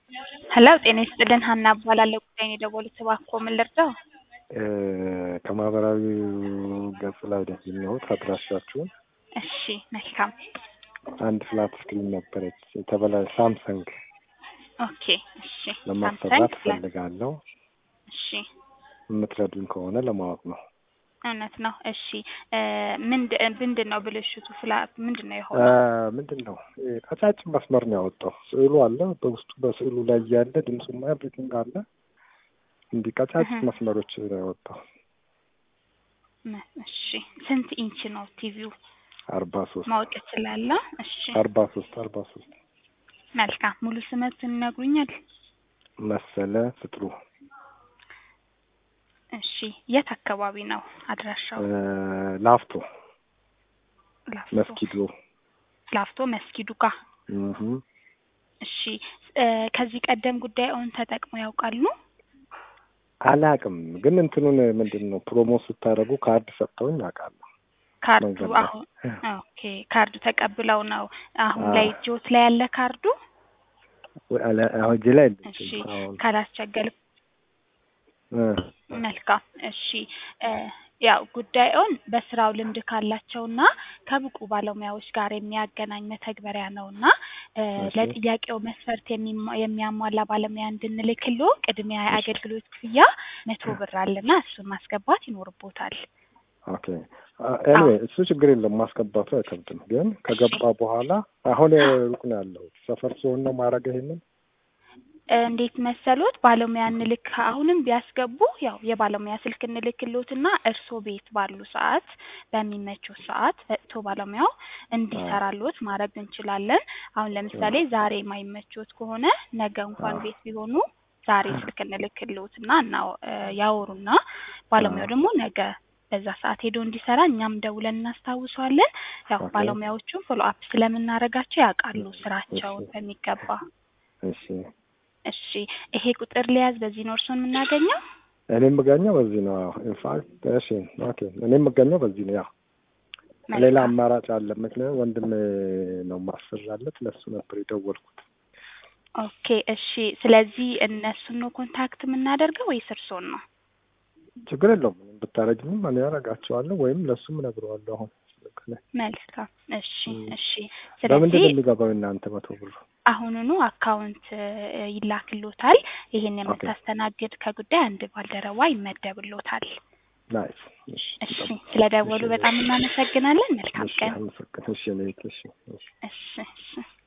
ሄሎ ጤና ይስጥልን ሀና እባላለሁ ጉዳይን የደወሉት እባክዎ ምን ልርዳው? ከማህበራዊ ገጽ ላይ ያገኘሁት አድራሻችሁን እሺ መልካም አንድ ፍላት ስክሪን ነበረች የተበላ ሳምሰንግ ኦኬ እሺ ለማሰራት ሳምሰንግ ፍላት እፈልጋለሁ። እሺ የምትረዱኝ ከሆነ ለማወቅ ነው። እውነት ነው እሺ እ ምንድ ምንድን ነው ብልሽቱ ፍላት ምንድን ነው እ የሆነው? ምንድን ነው ይሄ ቀጫጭን መስመር ነው ያወጣው። ስዕሉ አለ በውስጡ በስዕሉ ላይ ያለ ድምፁማ ኤቭሪቲንግ አለ። እንዲህ ቀጫጭን እህ። መስመሮች ነው ያወጣው። መ- እሺ ስንት ኢንች ነው ቲቪው አርባ ሶስት ማወቅ እችላለሁ? እሺ አርባ ሶስት አርባ ሶስት መልካም ሙሉ ስመቱን ይነግሩኛል? መሰለ ፍጥሩ እሺ የት አካባቢ ነው አድራሻው? እ ላፍቶ ላፍቶ መስጊዱ ላፍቶ መስጊዱ ጋር እህ እሺ እ ከዚህ ቀደም ጉዳዩን ተጠቅመው ያውቃሉ? አላቅም ግን እንትኑን ምንድን ነው ፕሮሞት ስታደርጉ ካርድ ሰጥተውኝ አውቃለሁ። ካርዱ መንገድ ላይ አሁን ኦኬ ካርዱ ተቀብለው ነው አሁን አዎ። ላይ እጆት ላይ ያለ ካርዱ? ወይ አለ- አሁን እጄ ላይ እሺ የለችም አሁን ካላስቸገር እ መልካም እሺ እ ያው ጉዳዩን በስራው ልምድ ካላቸውና ከብቁ ባለሙያዎች ጋር የሚያገናኝ መተግበሪያ ነውና እ እሺ። ለጥያቄው መስፈርት የሚሟ- የሚያሟላ ባለሙያ እንድንልክሎ ቅድሚያ የአገልግሎት ክፍያ መቶ ብር አለና እሱን ማስገባት ይኖርቦታል። ኦኬ ኤኒዌይ እሱ ችግር የለም ማስገባቱ አይከብድም። ግን ከገባ በኋላ አሁን ሩቅ ነው ያለሁት ሰፈር ሲሆን ነው ማድረግ ይሄንን እንዴት መሰሎት ባለሙያ እንልክ አሁንም ቢያስገቡ ያው የባለሙያ ስልክ እንልክሎትና እርስዎ ቤት ባሉ ሰዓት በሚመቸው ሰዓት መጥቶ ባለሙያው እንዲሰራሎት ማድረግ እንችላለን። አሁን ለምሳሌ ዛሬ የማይመቾት ከሆነ ነገ እንኳን አዎ። ቤት ቢሆኑ ዛሬ ስልክ እንልክሎትና እና እ ያወሩና ባለሙያው አዎ። ደግሞ ነገ በዛ ሰዓት ሄዶ እንዲሰራ እኛም ደውለን እናስታውሰዋለን። ያው ኦኬ። ባለሙያዎቹም ፎሎ አፕ ስለምናደርጋቸው ያውቃሉ ስራቸውን እሺ። በሚገባ። እሺ እሺ ይሄ ቁጥር ሊያዝ በዚህ ነው እርስዎን የምናገኘው? እኔ የምገኘው በዚህ ነው። ኢንፋክት እሺ ኦኬ እኔ የምገኘው በዚህ ነው። ያው ሌላ መልካም አማራጭ አለ። ምክንያቱም ወንድም ነው ማሰራለት ለሱ ነበር የደወልኩት። ኦኬ እሺ። ስለዚህ እነሱን ነው ኮንታክት የምናደርገው ወይስ እርስዎን ነው? ችግር የለውም ምንም ብታረግኝም እኔ ያደርጋቸዋለሁ ወይም ለሱም እነግረዋለሁ። አሁን ስልክ ላይ መልካም እሺ እም። እሺ። በምንድን ስለዚህ ነው የሚገባው እናንተ መቶ ብሩ? አሁኑኑ አካውንት እ ይላክሎታል። ይሄን ኦኬ የምታስተናግድ ከጉዳይ አንድ ባልደረባ ይመደብሎታል። ናይስ። እሺ እሺ ይጠብቅ። ስለደወሉ እሺ በጣም እናመሰግናለን። መልካም እሺ ቀን። አመሰግናለሁ። እሺ እኔ እሺ እሺ እሺ እሺ